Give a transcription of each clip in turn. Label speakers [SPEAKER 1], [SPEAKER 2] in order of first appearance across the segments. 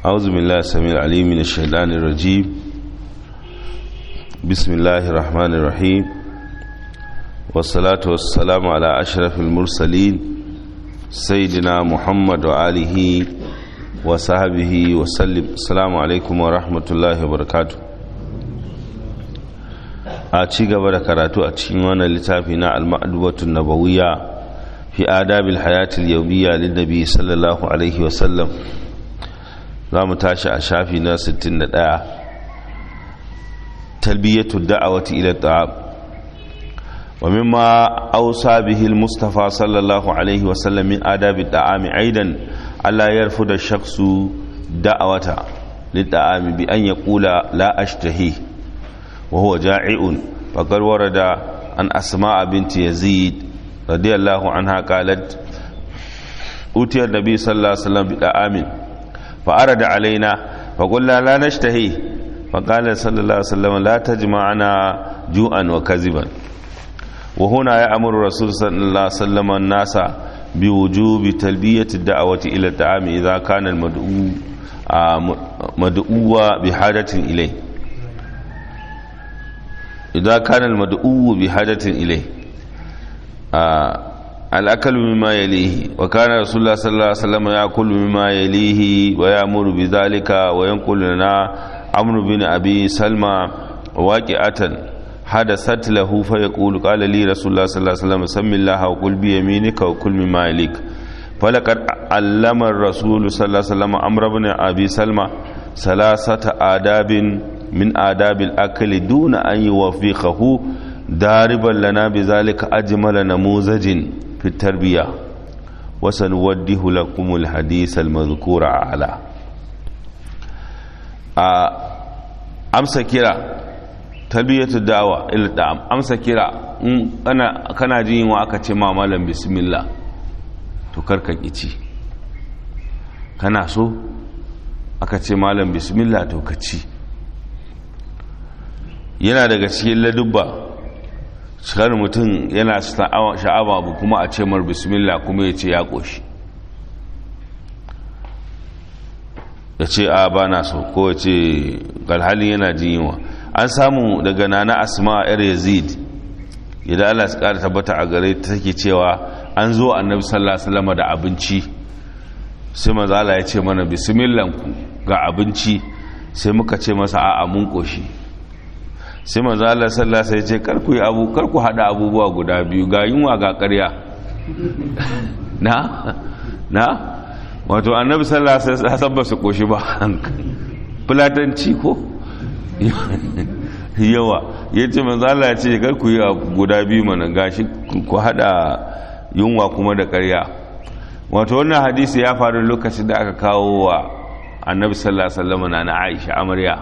[SPEAKER 1] أعوذ بالله السميع العليم من الشيطان الرجيم بسم الله الرحمن الرحيم والصلاة والسلام على أشرف المرسلين سيدنا محمد وآله وصحبه وسلم السلام عليكم ورحمة الله وبركاته a ci gaba da karatu a cikin wannan littafi na al-ma'dubatun nabawiyya fi adabil hayatil yawmiyya lin nabi sallallahu alaihi wa sallam zamu tashi a shafi na 61 talbiyatu da'awati ila ta'am wa mimma awsa bihi al-mustafa sallallahu alaihi wa sallam min adabi ta'ami aidan alla yarfuda shakhsu da'awata lit-ta'ami bi an yaqula la ashtahi وهو جائع فقد ورد عن أسماء بنت يزيد رضي الله عنها قالت أوتي النبي صلى الله عليه وسلم بطعام فأرد علينا فقلنا لا نشتهي فقال صلى الله عليه وسلم لا تجمعنا جوعا وكذبا وهنا يأمر الرسول صلى الله عليه وسلم الناس بوجوب تلبية الدعوة إلى الطعام إذا كان المدعو مدعو بحاجة إليه إذا كان المدعو بحاجة إليه آه الأكل مما يليه وكان رسول الله صلى الله عليه وسلم يأكل مما يليه ويأمر بذلك وينقل لنا عمرو بن أبي سلمى واقعة حدثت له فيقول قال لي رسول الله صلى الله عليه وسلم سم الله وقل بيمينك وكل مما يليك فلقد علم الرسول صلى الله عليه وسلم عمرو بن أبي سلمى ثلاثة آداب من آداب الأكل دون أن يوفقه داربا لنا بذلك أجمل نموذج في التربية وسنوده لكم الحديث المذكور أعلى أمس كرا تربية الدعوة إلى الدعم أمس كرا أنا كان جين وأكا ما مالا بسم الله تكركك إتي kana so aka ce malam bismillah to ka ci yana daga cikin ladubba shikar mutum yana sha'awa abu kuma a ce mar bismillah kuma ya ce ya ƙoshi ya ce a ba na so ko ya ce galhalin yana jin yiwa an samu daga nana asma yar yazid idan allah su ƙara tabbata a gare ta take cewa an zo annabi sallallahu alaihi wasallam da abinci sai mazala ya ce mana bismillanku ga abinci sai muka ce masa a'a mun ƙoshi sai manzo Allah sallallahu alaihi wasallam ya ce karku yi abu karku hada abubuwa guda biyu ga yunwa ga ƙarya na na wato annabi sallallahu alaihi wasallam ba su koshi ba fulatanci ko yawa yace manzo Allah ya ce karku yi guda biyu mana gashi ku hada yunwa kuma da ƙarya wato wannan hadisi ya faru lokacin da aka kawo wa annabi sallallahu alaihi wasallam na Aisha amarya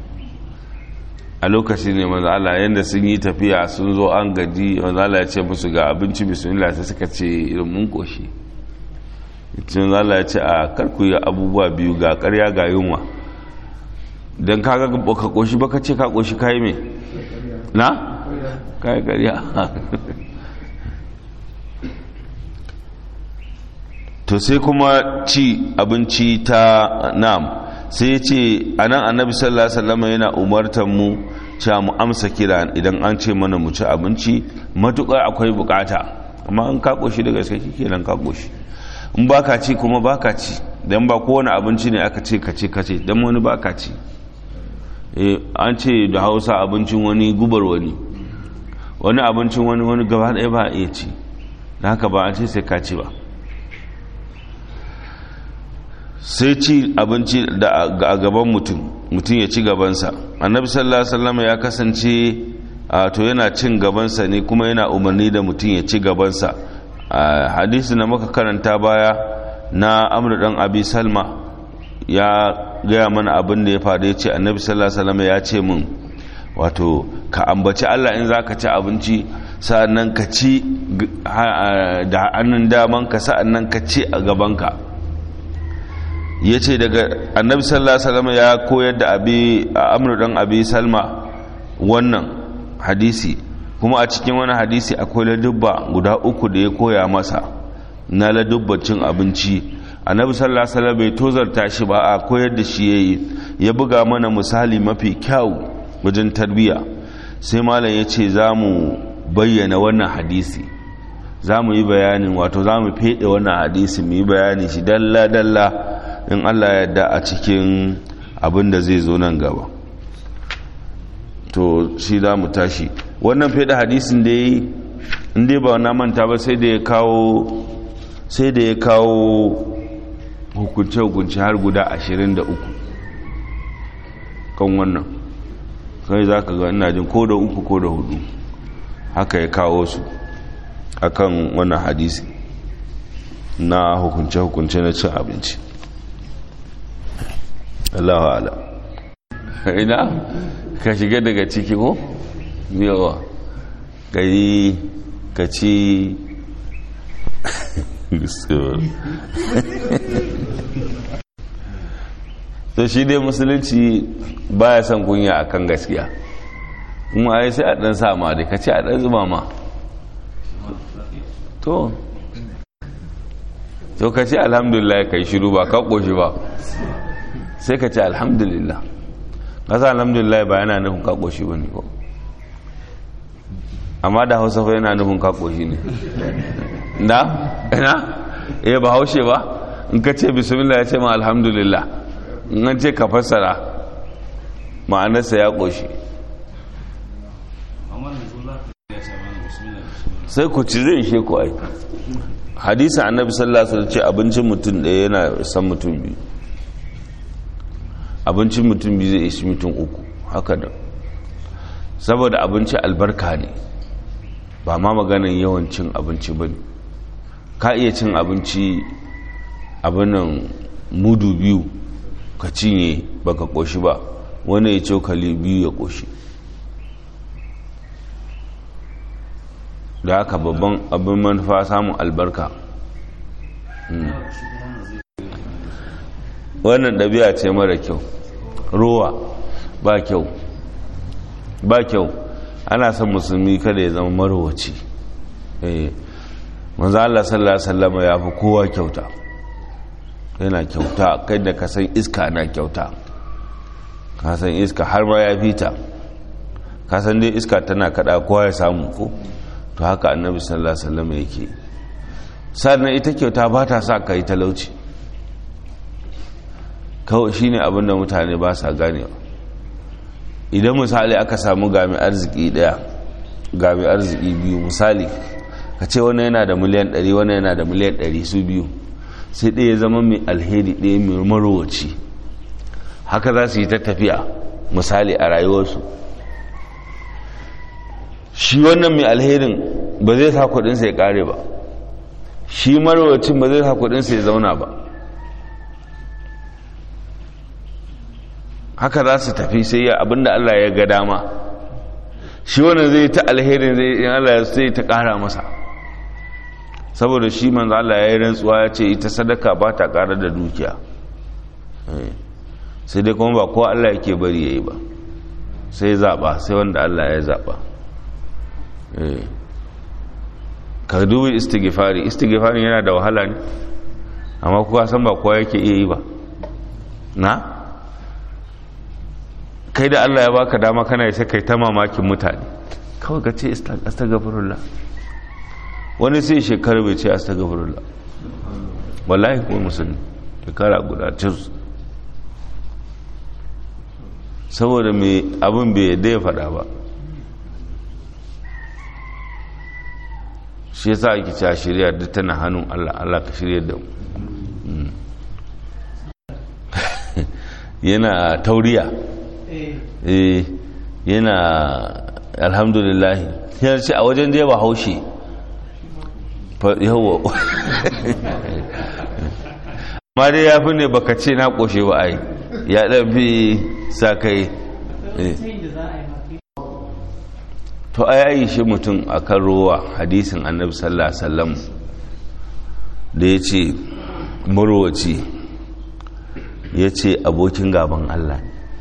[SPEAKER 1] a lokacin ne manzo Allah yanda sun yi tafiya sun zo an gaji manzo Allah ya ce musu ga abinci bismillah sai suka ce irin mun koshi ita manzo Allah ya ce a kar ku yi abubuwa biyu ga ƙarya ga yunwa dan kaga ka koshi baka ce ka koshi kai me na kai ƙarya to sai kuma ci abinci ta nam sai ce a nan annabi sallallahu alaihi wasallam yana umartar mu cewa mu amsa kira idan an ce mana mu ci abinci matuƙar akwai bukata amma an ka koshi daga sai kenan ka koshi in baka ci kuma baka ci dan ba kowane abinci ne aka ce ka ce ka ce dan wani baka ci eh an ce da Hausa abincin wani gubar wani wani abincin wani wani gaba ɗaya ba iya ci dan haka ba an ce sai ka ci ba sai ci abinci a gaban mutum mutum ya ci gabansa annabi sallallahu alaihi wasallam ya kasance to yana cin gabansa ne kuma yana umarni da mutum ya ci gabansa hadisi na maka karanta baya na amr dan abi salma ya gaya mana abin da ya faru ya ce annabi sallallahu alaihi wasallam ya ce min wato ka ambaci Allah in zaka ci abinci sa'annan ka ci da hannun daman ka sa'annan ka ci a gabanka ya ce daga annabi sallallahu alaihi wasallam ya koyar da abi amru dan abi salma wannan hadisi kuma a cikin wani hadisi akwai ladubba guda uku da ya koya masa na ladubba cin abinci annabi sallallahu alaihi wasallam bai tozarta shi ba a koyar da shi yayi ya buga mana misali mafi kyau wajen tarbiya sai malam ya ce za mu bayyana wannan hadisi za mu yi bayanin wato za mu fede wannan hadisi mu yi bayani shi dalla-dalla in allah yadda a cikin abin da zai zo nan gaba to shi za mu tashi wannan fede hadisin da ya yi inda ba na manta ba sai da ya kawo sai da ya kawo hukunce-hukunce har guda 23 kan wannan kai za ka ga ina jin ko da uku ko da hudu haka ya kawo su akan wannan hadisi na hukunce-hukunce na cin abinci Allah ala ina ka shiga daga ciki ko yawa ka yi ka ci to shi dai musulunci baya son kunya akan gaskiya kuma ai sai a dan sa ma dai ka ce a dan zuba ma to to ka ce alhamdulillah kai shiru ba ka koshi ba sai ka ce alhamdulillah kasa alhamdulillah ba yana nufin ka koshi ba ne ko amma da hausa fa yana nufin ka koshi ne da ina eh ba haushe ba in ka ce bismillah ya ce ma alhamdulillah in an ce ka fassara ma'anarsa ya koshi sai ku ci zai ishe ku ai hadisa annabi sallallahu alaihi wasallam ce abincin mutum ɗaya yana san mutum biyu abincin mutum biyu zai ishi mutum uku haka da saboda abinci albarka ne ba ma maganin yawan cin abinci ba ne ka iya cin abinci abinan mudu biyu ka cinye baka koshi ba wani ya cokali biyu ya koshi da haka babban abin manufa samun albarka wannan ɗabi'a ce mara kyau rowa ba kyau ba kyau ana son musulmi kada ya zama marowaci manzo Allah sallallahu alaihi wasallam ya fi kowa kyauta yana kyauta kai da kasan iska na kyauta kasan iska har ma ya fita kasan dai iska tana kada kowa ya samu ko to haka annabi sallallahu alaihi wasallam yake sannan ita kyauta ba ta sa kai talauci kawai shine abin da mutane ba sa ganewa idan misali aka samu gami arziki daya gami arziki biyu misali ka ce wani yana da miliyan 100 wani yana da miliyan 100 su biyu sai ɗaya zama mai alheri ɗaya mai marowaci haka za su yi ta tafiya misali a rayuwarsu shi wannan mai alherin ba zai sa kudinsa ya kare ba shi marowacin ba zai sa kudinsa ya zauna ba haka za su tafi sai ya abinda Allah ya ga dama shi wannan zai ta alherin zai in Allah ya sai ta kara masa saboda shi manzo Allah ya yi rantsuwa ya ce ita sadaka ba ta kara da dukiya sai dai kuma ba kowa Allah yake bari yayi ba sai zaba sai wanda Allah ya zaba ka dubi istighfari istighfari yana da wahala ne amma kuwa san ba kowa yake iya yi ba na kai da Allah ya baka dama kana sai kai ta mamakin mutane kawai ka ce astaghfirullah wani sai shekaru bai ce astaghfirullah wallahi kuma musulmi shekara guda cis saboda mai abin bai yadda ya faɗa ba shi yasa ake cewa shirya duk tana hannun Allah Allah ka shirya da mu yana tauriya eh yana alhamdulillah yana ce a wajen da ba haushe yawo ma dai ya fi ne baka ce na koshe ba ai ya ɗan fi sa kai to a yayi shi mutum a kan rowa hadisin annabi sallallahu alaihi wasallam da ya ce marowaci ya ce abokin gaban Allah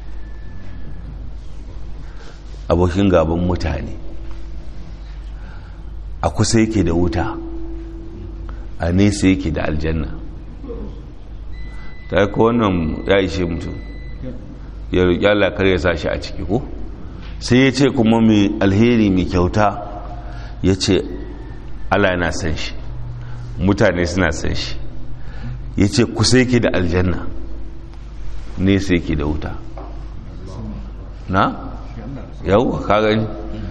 [SPEAKER 1] abokin gaban mutane a kusa yake da wuta a nesa yake da aljanna ta yi wannan ya ishe mutum ya roƙi Allah kar ya sa shi a ciki ko sai ya ce kuma mai alheri mai kyauta ya ce Allah yana san shi mutane suna san shi ya ce kusa yake da aljanna nesa yake da wuta na? yau ka gani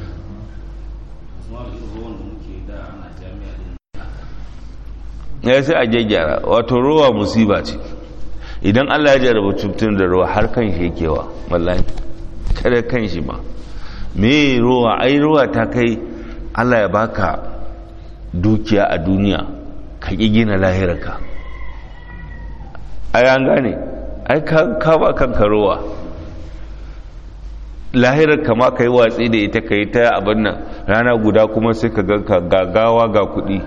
[SPEAKER 1] ya sai a gyaggyara wato ruwa musiba ce idan allah ya jarraba cutun da ruwa har kan shi yakewa wallahi kada kan shi ma me ruwa ai ruwa ta kai allah ya baka dukiya a duniya ka ƙi gina lahirarka ai an gane ai ka ba kanka ruwa lahirar kama ka yi watsi da ita ka yi ta abin nan rana guda kuma sai ka ganka gagawa ga kuɗi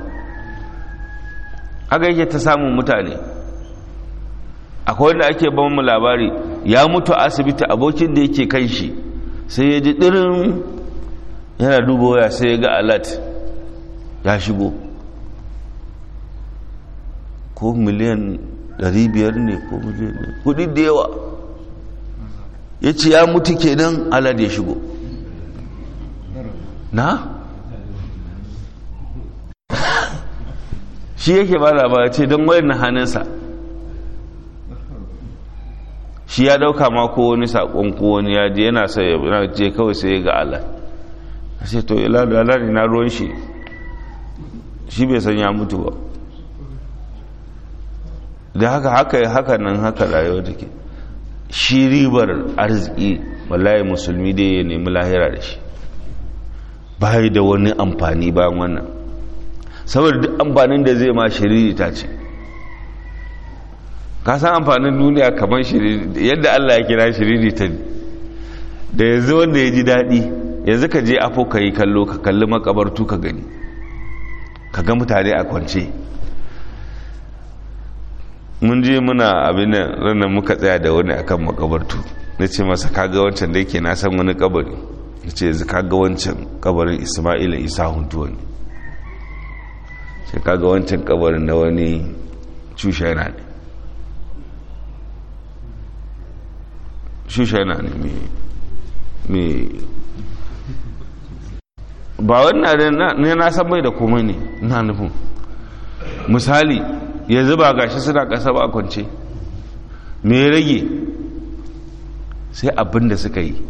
[SPEAKER 1] haka yake ta samun mutane akwai wanda ake ban mu labari ya mutu a asibiti abokin da yake kan shi sai ya ji ɗirin yana duba waya sai ya ga alat ya shigo ko miliyan 500 ne ko miliyan ne kudi da yawa ya ce ya mutu kenan alad ya shigo na? shi yake ba labara ce don wayan na hannunsa shi ya dauka ma ko wani sakon ko wani ya je yana sai yana je kawai sai ya ga Allah sai to ila da Allah ne na ruwan shi shi bai san ya mutu ba da haka haka haka nan haka rayuwa take shi ribar arziki wallahi musulmi dai ya nemi lahira da shi bai da wani amfani bayan wannan saboda duk amfanin da zai ma shiriri ta ce ka san amfanin duniya kamar shiriri yadda Allah ya kira shiriri ta da yanzu wanda ya ji daɗi yanzu ka je afo ka yi kallo ka kalli makabartu ka gani ka ga mutane a kwance mun je muna abin nan ranar muka tsaya da wani akan makabartu na ce masa kaga wancan da yake na san wani kabari na ce yanzu kaga wancan kabarin ismaila isa huntuwa ne sai kaga wancan kabarin na wani cushaina ne cushaina ne mai ba wannan ne na san mai da komai ne na nufin misali yanzu ba gashi suna ƙasa ba a kwance me rage sai abin da suka yi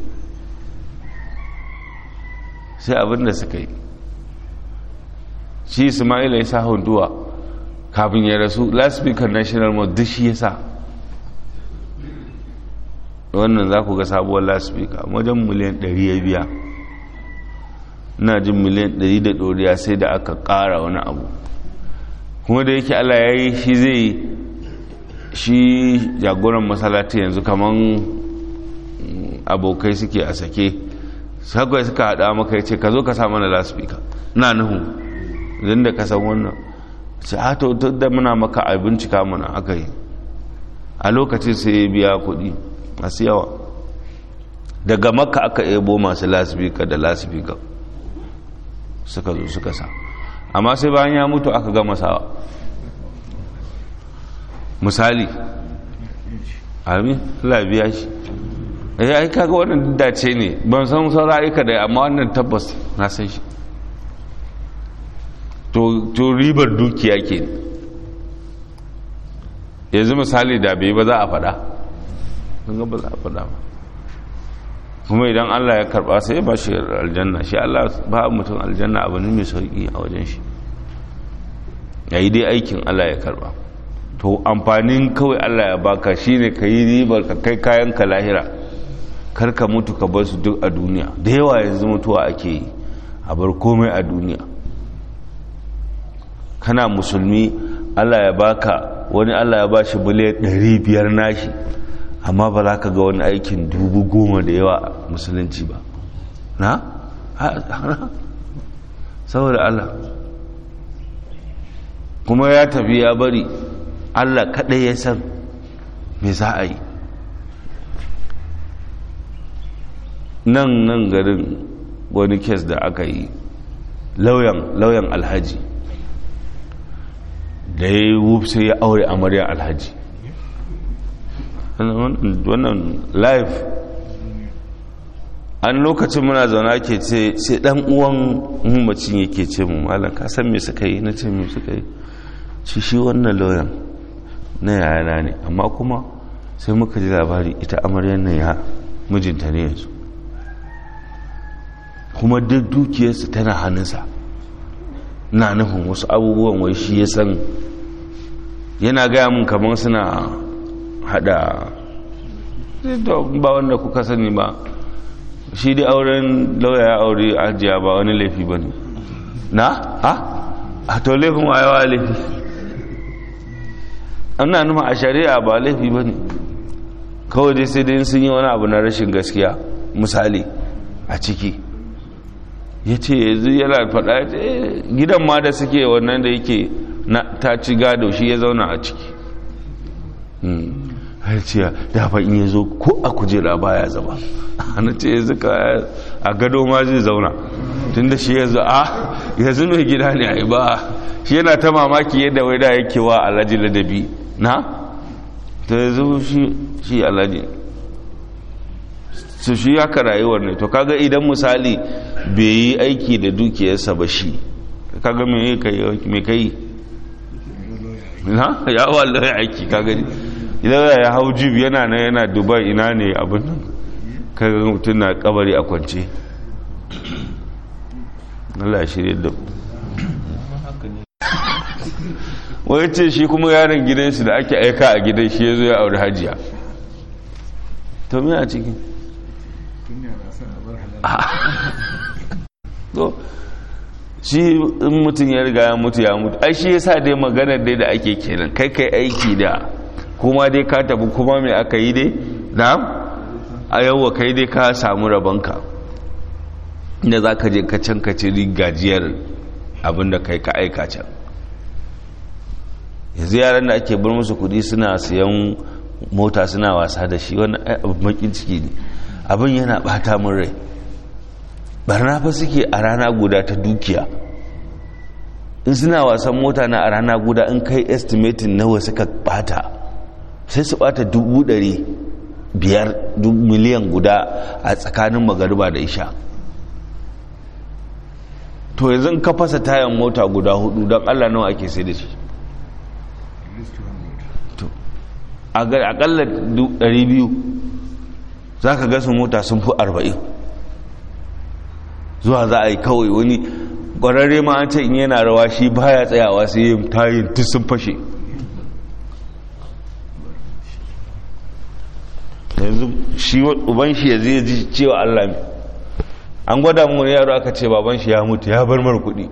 [SPEAKER 1] sai abin da suka yi shi ismaila ya sa hunduwa kafin ya rasu last speaker national mosque duk shi ya sa wannan za ku ga sabuwar last speaker wajen miliyan 100 ya biya ina jin miliyan 100 da ɗoriya sai da aka ƙara wani abu kuma da yake allah ya yi shi zai shi jagoran masalati yanzu kaman abokai suke a sake sakwai suka haɗa maka ya ce ka zo ka sa mana last speaker na nuhu idan da ka san wannan ce a to da muna maka a bincika mana aka yi a lokacin sai ya biya kuɗi masu yawa daga maka aka ebo masu lasifika da lasifika suka zo suka sa amma sai bayan ya mutu aka gama sawa misali amin labiya shi ya yi kaga wannan dace ne ban san saura aika da amma wannan tabbas na san shi to ribar dukiya ke yanzu misali da bai ba za a faɗa ga ba za a faɗa ba kuma idan Allah ya karɓa sai ba shi aljanna shi Allah ba mutum aljanna abu ne mai sauƙi a wajen shi ya yi dai aikin Allah ya karɓa to amfanin kawai Allah ya baka shine ka yi ribar ka kai kayan ka lahira kar ka mutu ka bar su duk a duniya da yawa yanzu mutuwa ake yi a bar komai a duniya kana musulmi Allah ya baka wani Allah ya bashi miliyan 500 nashi amma ba za ka ga wani aikin dubu goma da yawa musulunci ba na? saboda Allah kuma ya tafi ya bari Allah kaɗai ya san me za a yi nan nan garin wani kes da aka yi lauyan alhaji da ya yi sai ya aure amarya alhaji wannan live an lokacin muna zaune ke ce sai dan uwan mamacin yake ce mu malam ka san me suka yi na ce me suka yi shi shi wannan lauyan na yayana ne amma kuma sai muka ji labari ita amaryar nan ya mijinta ne yanzu kuma duk dukiyarsa tana hannunsa na nufin wasu abubuwan wai shi ya san yana gaya mun kamar suna hada ba wanda kuka sani ba shi dai auren lauya ya aure ajiya ba wani laifi ba ne na? ha? a to laifin wayewa laifi ana numa a shari'a ba laifi ba ne kawai dai sai dai sun yi wani abu na rashin gaskiya misali a ciki ya ce yanzu yana faɗa ya ce gidan ma da suke wannan da yake ta ci gado shi ya zauna a ciki har ce da fa in ya zo ko a kujera baya zama ana ce yanzu ka a gado ma zai zauna tun da shi yanzu a yanzu mai gida ne a yi ba shi yana ta mamaki yadda wai da yake wa alhaji ladabi na ta yanzu shi alhaji su shi haka rayuwar ne to kaga idan misali bai yi aiki da dukiyarsa ba shi kaga me kai na ya wallahi aiki kaga idan ya hau jib yana na yana dubai ina ne abin nan kaga mutum na kabari a kwance Allah shirye da wai ce shi kuma yaron gidansu da ake aika a gidan shi ya zo ya auri hajiya to me a ciki to shi in mutum ya riga ya mutu ya mutu ai shi yasa dai maganar dai da ake kenan kai kai aiki da kuma dai ka tafi kuma mai aka yi dai na a yawwa kai dai ka samu rabonka inda za ka je ka can ka ci gajiyar abinda kai ka aika can yanzu yaran da ake bar musu kudi suna siyan mota suna wasa da shi wani abin makin ciki ne abin yana bata min rai barna fa suke a rana guda ta dukiya in suna wasan mota na a rana guda in kai estimatin nawa suka bata sai su bata dubu dari biyar miliyan guda a tsakanin magariba da isha to yanzu ka fasa tayan mota guda hudu don allah nawa ake sai da shi akalla 200 za ka gasa mota sun fi 40 zuwa za a yi kawai wani ƙwararre ma an ce in yana rawa shi baya tsayawa sai yin tayin duk sun fashe yanzu shi uban shi ya zai ji cewa allah mai an gwada mu yaro aka ce baban shi ya mutu ya bar mara kuɗi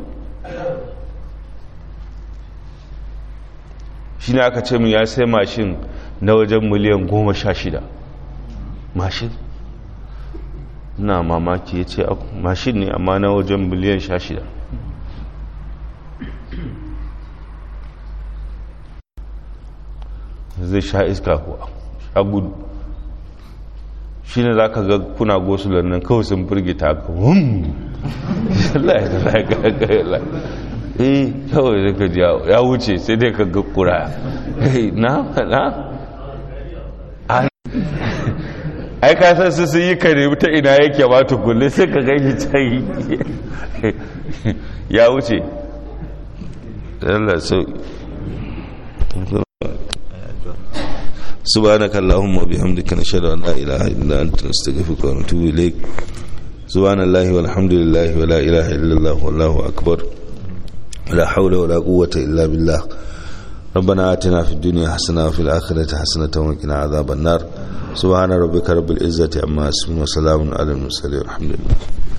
[SPEAKER 1] shi ne aka ce mu ya sai mashin na wajen miliyan goma sha shida mashin na mamaki ya ce mashin ne amma na wajen miliyan sha shida zai sha iska kuwa sha gudu shi ne za ka ga kuna gosular nan kawai sun firgita ka wun eh kawai zai ka ji ya wuce sai dai ka ga kura na na ai ka san su sun yi kare ta ina yake ba tukulle sai ka gani can ya wuce Allah so سبحانك اللهم وبحمدك نشهد ان لا اله الا انت نستغفرك ونتوب اليك سبحان الله والحمد لله ولا اله الا الله والله اكبر ولا حول ولا قوه الا بالله ربنا آتنا في الدنيا حسنة وفي الآخرة حسنة وقنا عذاب النار سبحان ربك رب العزة عما يصفون وسلام على المرسلين والحمد لله